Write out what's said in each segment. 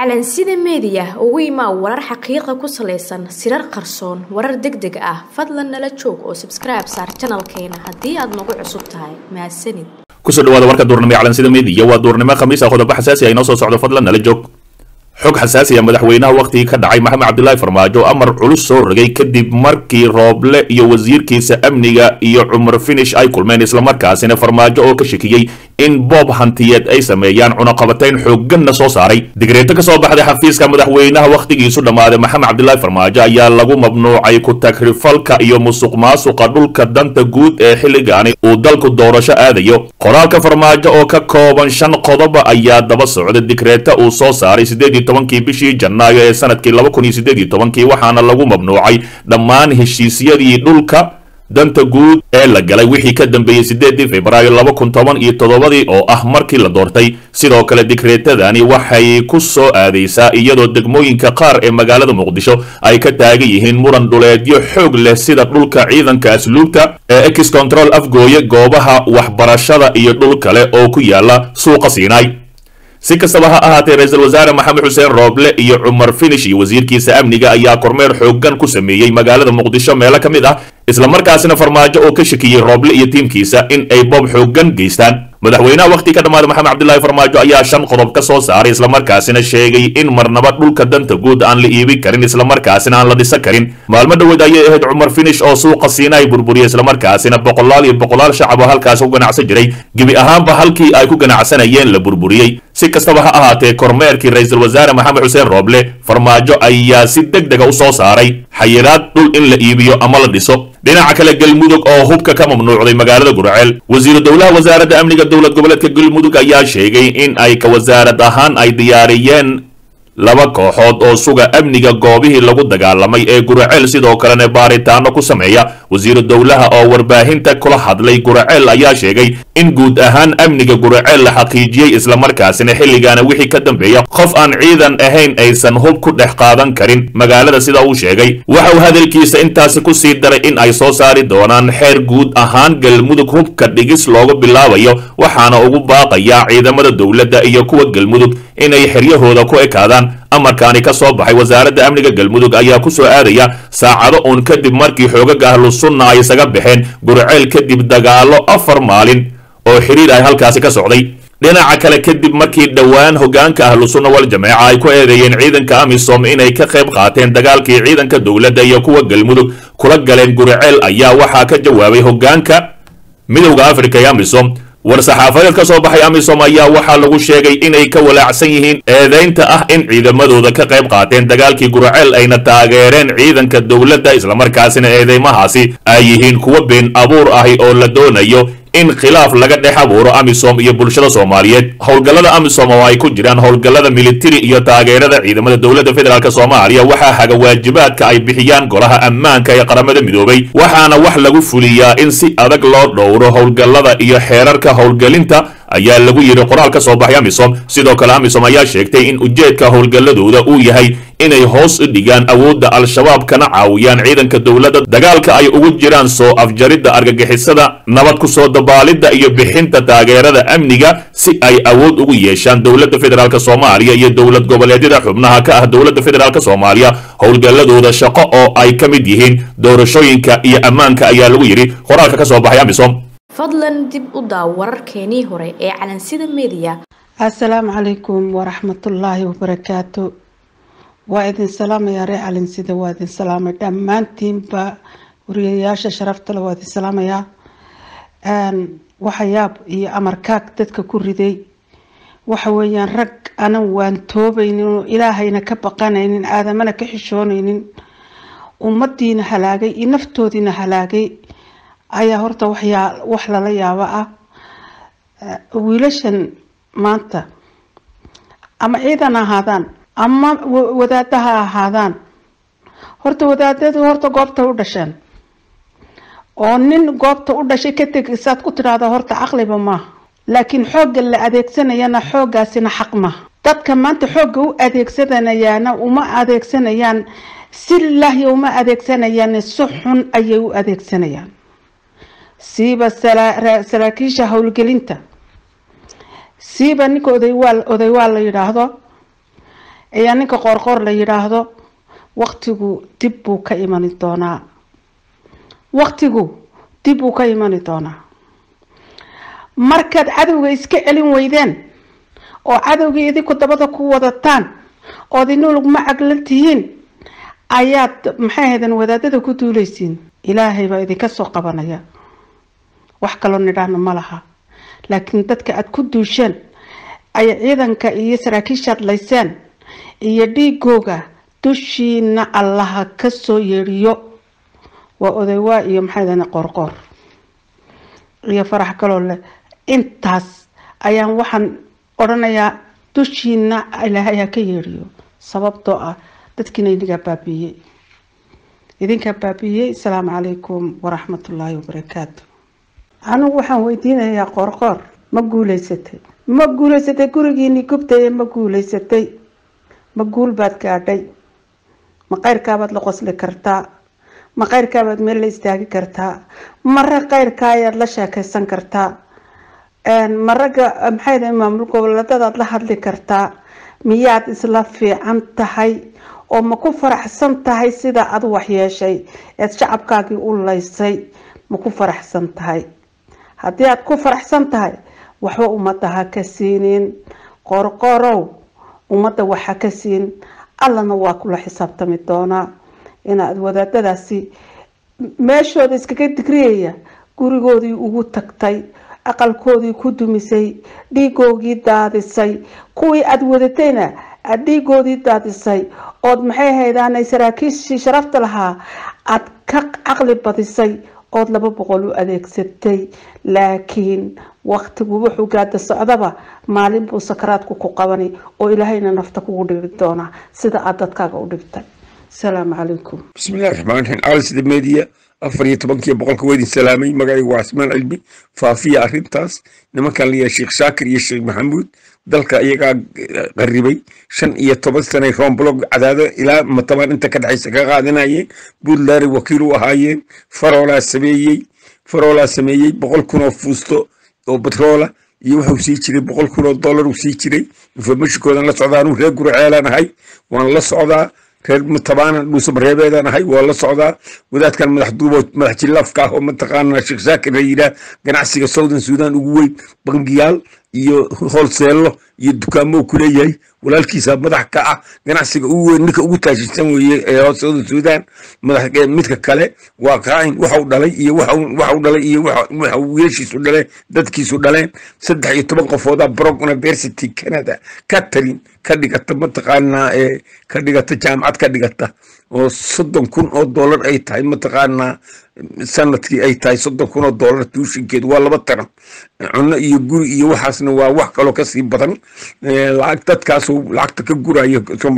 calansida meediya ugu imaa warar xaqiiqa ku salaysan sirar qarsoon warar deg deg ah fadlan nala joog oo sabskribe saar janalkeena haddii aad nagu cusub tahay mahadsanid kusoo dhawaada warka duurnimo ee calansida meediya waa duurnimo khamiis ah qodobo xasaasi ah inoo soo socdo fadlan nala joog xog xasaasi ah madaxweynaha wakhtigii ka dhacay maxamed cabdilaahi farmaajo amar culus soo rogay kadib markii rooble iyo wasiirkiisa amniga iyo cumar finish ay kulmeen islamarkaasina farmaajo oo ka shakiyey in boob hantiyeed ay sameeyaan cunaqabatayn xoogganna soo saaray digreeto ka soo baxday xafiiska madaxweynaha wakhtigiisu dhammaaday maxamed cabdilaahi farmaajo ayaa lagu mamnuucay ku tagrifalka iyo musuq maasuqa dhulka danta guud ee xilligaani uu dalku doorasho aadayo qoraalka farmaajo oo ka kooban shan qodoba ayaa daba socda digreeta uu soo saaray siddeed iyo tobankii bishii janaayo ee sanadkii laba kun iyo siddeed iyo tobankii waxaana lagu mamnuucay dhammaan heshiisyadii dhulka danta guud ee la galay wixii ka dambeeyey siddeedii februaayo laba kun toban iyo toddobadii oo ah markii la doortay sidoo kale digreetadani waxay ku soo aadaysaa iyadoo degmooyinka qaar ee magaalada muqdisho ay ka taagan yihiin muran dhuleedyo xoog leh sida dhulka ciidanka asluubta ee ex control afgooye goobaha waxbarashada iyo dhul kale oo ku yaala suuqa siinaay si kastaba ha ahaatee ra-iisul wasaare maxamed xuseen rooble iyo cumar finish iyo wasiirkiisa amniga ayaa kormeer xooggan ku sameeyey magaalada muqdisho meelo ka mid ah islamarkaasina farmaajo oo ka shakiyey rooble iyo tiimkiisa in ay boob xooggan geystaan madaxweynaha wakhti ka dhammaaday maxamed cabdilaahi farmaajo ayaa shan qodob ka soo saaray islamarkaasina sheegay in marnaba dhulka danta guud aan la iibin karin islamarkaasina aan la dhisan karin maalmo dhoweed ayay ahayd cumar finish oo suuqa siinaay burburiyay islamarkaasina boqolaal iyo boqolaal shacab oo halkaas ku ganacsan jiray gebi ahaanba halkii ay ku ganacsanayeen la burburiyey si kastaba ha ahaatee kormeerkii ra-iisul wasaare maxamed xuseen rooble farmaajo ayaa si deg dega u soo saaray xayiraad dhul in la iibiyo ama la dhiso dhinaca kale galmudug oo hubka ka mamnuucday magaalada gurceel wasiiru dowlaha wasaaradda amniga dowlad goboleedka galmudug ayaa sheegay in ay ka wasaarad ahaan ay diyaariyeen laba kooxood oo suga amniga goobihii lagu dagaalamay ee guraceel sidoo kalena baaritaano ku sameeya wasiiru dowlaha oo warbaahinta kula hadlay guraceel ayaa sheegay in guud ahaan amniga guraceel la xaqiijiyey islamarkaasina xilligaana wixii ka dambeeya qof aan ciidan ahayn aysan hub ku dhex qaadan karin magaalada sida uu sheegay waxa uu hadalkiisa intaasi ku sii daray in ay soo saari doonaan xeer guud ahaan galmudug hubka dhigis loogu bilaabayo waxaana ugu baaqayaa ciidamada dowladda iyo kuwa galmudug inay xeryahooda ku ekaadaan amarkaani ka soo baxay wasaaradda amniga galmudug ayaa ku soo aadaya saacado uun kadib markii xoogaga ahlu sunna ay isaga baxeen gurceel kadib dagaalo afar maalin oo xiriir ay halkaasi ka socday dhinaca kale kadib markii dhowaan hogaanka ahlu sunna wal jameeca ay ku eedeeyeen ciidanka amisom inay ka qayb qaateen dagaalkii ciidanka dowladda iyo kuwa galmudug kula galeen gurceel ayaa waxaa ka jawaabay hogaanka midowda afrika ee amisom war-saxaafadeed ka soo baxay amisom ayaa waxaa lagu sheegay inay ka walaacsan yihiin eedaynta ah in ciidamadooda ka qayb qaateen dagaalkii gurceel ayna taageereen ciidanka dowladda islamarkaasina eedeymahaasi ay yihiin kuwa been abuur ahi oo la doonayo in khilaaf laga dhex abuuro amisom iyo bulshada soomaaliyeed howlgallada amisom oo ay ku jiraan howlgallada militari iyo taageerada ciidamada dowladda federaalk soomaaliya waxaa haga waajibaadka ay bixiyaan golaha ammaanka ee qaramada midoobay waxaana wax lagu fuliyaa in si adag loo dhowro howlgallada iyo xeerarka howlgelinta ayaa lagu yidhi qoraal ka soo baxay amisom sidoo kale amisom ayaa sheegtay in ujeedka howlgalladooda uu yahay inay hoos u dhigaan awoodda al-shabaab kana caawiyaan ciidanka dowladda dagaalka ay ugu jiraan soo afjaridda argagixisada nabad ku soo dabaalidda iyo bixinta taageerada amniga si ay awood ugu yeeshaan dowladda federaalk soomaaliya iyo dowlad goboleedyada xubnaha ka ah dowladda federaalk soomaaliya howlgalladooda shaqo oo ay ka mid yihiin doorashooyinka iyo ammaanka ayaa lagu yidhi qoraalka ka soo baxay amisom fadlan dib u daaw wararkeenii hore ee calansida meediya assalaamu calaykum waraxmatullaahi wabarakaatu waa idin salaamayaa ree calansida waa idin salaamay dhammaantiinba wariyayaasha sharaftale waa idin salaamayaa waxayaab iyo amarkaag dadka ku riday waxa weeyaan rag anan waan toobaynin oo ilaahayna ka baqanaynin aadamana ka xishoonaynin ummadiina halaagay iyo naftoodiina halaagay ayaa horta waxyaa wax lala yaabo ah wiilashan maanta ama ciidan ahaadaan ama wadaada ha ahaadaan horta wadaadadu horta goobta u dhasheen oo nin goobta u dhashay ka teg saad ku tidhaahda horta caqliba maaha laakiin xoogga la adeegsanayana xooggaasina xaq maaha dadka maanta xoogga u adeegsanayaana uma adeegsanayaan si lilaahi uma adeegsanayaan si xun ayay u adeegsanayaan siiba saraakiisha howlgelinta siiba ninka odaywaal odaywaal la yidhaahdo ayaa ninka qoorqoor la yidhaahdo waktigu dib buu ka imani doonaa waktigu dib buu ka imani doonaa markaad cadowga iska celin weydeen oo cadowgii idinku dabada ku wadataan ood inulug macag la tihiin ayaad maxay ahayden wadaadada ku duuleysiin ilaahay baa idinka soo qabanaya wax kaloo nidhaahna ma laha laakiin dadka aada ku duusheen ay ciidanka iyo saraakiishaad layseen iyo dhiigooga dushiina allaha kasoo yeedhiyo waa odaywaa iyo maxay ahayden qoorqoor iyo farax kaloo leh intaas ayaan waxaan odhanayaa dushiina ilaahay ha ka yeedhiyo sababtoo ah dadkiina idinkaa baabiiyey idinkaa baabiiyey asalaamu calaykum waraxmatullaahi wabarakaatu anigu waxaan weydiinayaa qoorqoor ma guuleysatay ma guuleysatay gurigiini gubtaye ma guuleysatay ma guul baad gaadhay ma qeyrkaabaad la qosli kartaa ma qeyrkaabaad meel la istaagi kartaa mare qeyrka ayaad la sheekeysan kartaa ma ragga maxay maamul goboleedadaad la hadli kartaa miyaad isla fiican tahay oo ma ku faraxsan tahay sida aad waxyeeshay eed shacabkaagii u laysay ma ku faraxsan tahay haddii aad ku faraxsan tahay waxba ummadda ha ka siinin qorqorow ummadda wax ha ka siin allana waa kula xisaabtami doonaa inaad wadaadadaasi meeshooda iskaga digriyaya gurigoodii ugu tagtay aqalkoodii ku dumisay dhiigoogii daadisay kuwii aada wadatayna aada dhiigoodii daadisay ood maxay haydaanay saraakiishii sharafta lahaa aada ka caqli badisay ood laba boqol u adeegsatay laakiin waktigu wuxuu gaada socdaba maalin buu sakaraadku ku qabani oo ilaahayna nafta kugu dhigi doonaa sida aada dadkaaga u dhigtay asalaamu calaykum bismillahi raxmaan raxiim alisda media afar iyo tobankii boqolka weydin salaamay magacaygu waa cismaan cilmi faafiya arrintaas nimankan layahay sheekh shaakir iyo sheekh maxamuud dalka iyagaa qaribay shan iyo toban sanay roomblog cadaado ilaa matabaan inta ka dhexaysa ka qaadanayeen buntland wakiil u ahaayeen faroolaa sameeyey faroolaa sameeyey boqol kun oo fuusto oo batroola iyo wuxuu sii jiray boqol kun oo dollar uu sii jiray informationkoodan la socdaa anuu reer gurceelaan ahay waan la socdaa reer matabaanan dhuusamareebeedaan ahay waa la socdaa wadaadkan madax duubo madax jillaafka ah oo mataqaana sheekh shaakir la yidhaah ganacsiga southern sudan ugu weyn bangiyaal iyo hoolseello iyo dukaamo ku leeyahay walaalkiisa madax ka ah ganacsiga ugu weyn ninka ugu taashisan weeye ee southern sudan madax midka kale waa qaain waxau dhalay iyo waxau dhalay iyo waxa wiilashiisu dhaleen dadkiisu dhaleen saddex iyo toban qofooda brog university canada catherine ka dhigata mataqaanaa ee ka dhigata jaamacad ka dhigata oo soddon kun oo dollar ay tahay mataqaanaa sanadkii ay tahay soddon kun oo dollar tuushinkeedu waa laba taran cunno iyo guri iyo waxaasna waa wax kaloo kasii badan lacag dadkaasuu lacagta ka guraya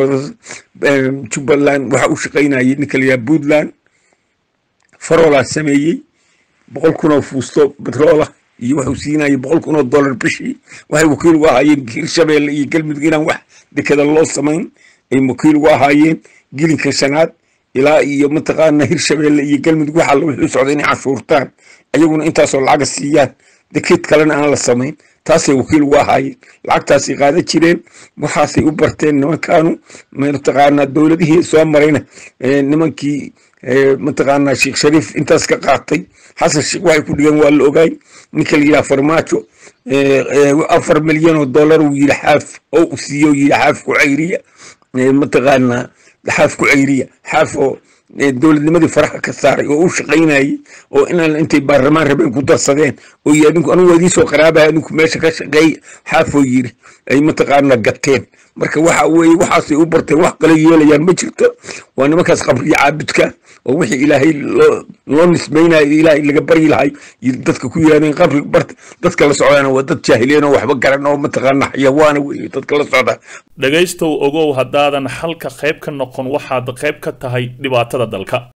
jubbaland waxa u shaqaynayay ninka la yidhaha puntland faroolaa sameeyey boqol kun oo fuusto batroola iyo wuxuu siinayay boqol kun oo dollar bishii waxay wakiil ugu ahaayeen hirshabeelle iyo galmudug inaan wax dekada loo samayn ay wakiil ugu ahaayeen gilinka shanaad ilaa iyo mataqaana hirshabeelle iyo galmudug waxa la wixii socda inay cashuurtaan ayaguna intaasoo lacaga siiyaan deked kalena aan la samayn taasay wakiil ugu ahaayeen lacagtaasay qaadan jireen waxaasay u barteen nimankaanu mataqaana dowladihii soo marayna nimankii mataqaana sheekh shariif intaas ka qaatay xasan sheekh waxay ku dhigeen waa la ogaay ninka la yidhaha farmaajo afar milyan oo dollar uu yidhi xaaf oo u siiyo yidhi xaaf ku cayriya mataqaana xaaf ku ceyriya xaaf oo dowladnimadii faraha ka saaray oo u shaqaynayay oo inaan intay baarlamaan rabeen ku darsadeen oo yii adinku anigu waa idiin soo qaraabaya adinku meesha ka shaqeey xaafoo yiri ay mataqaana gateen marka waxa weeye waxaasay u barteen wax kale yeelayaan ma jirto waa nimankaas qabriya caabudka oo wixii ilaahay loo nismaynayo ilaahay laga baryi lahay dadka ku yirahdeen qabri barta dadka la socdaana waa dad jaahiliin oo waxba garan oo mataqaana xayawaana weeye dadka la socda dhegaystow ogow haddaadan xalka qayb ka noqon waxaad qayb ka tahay dhibaatada dalka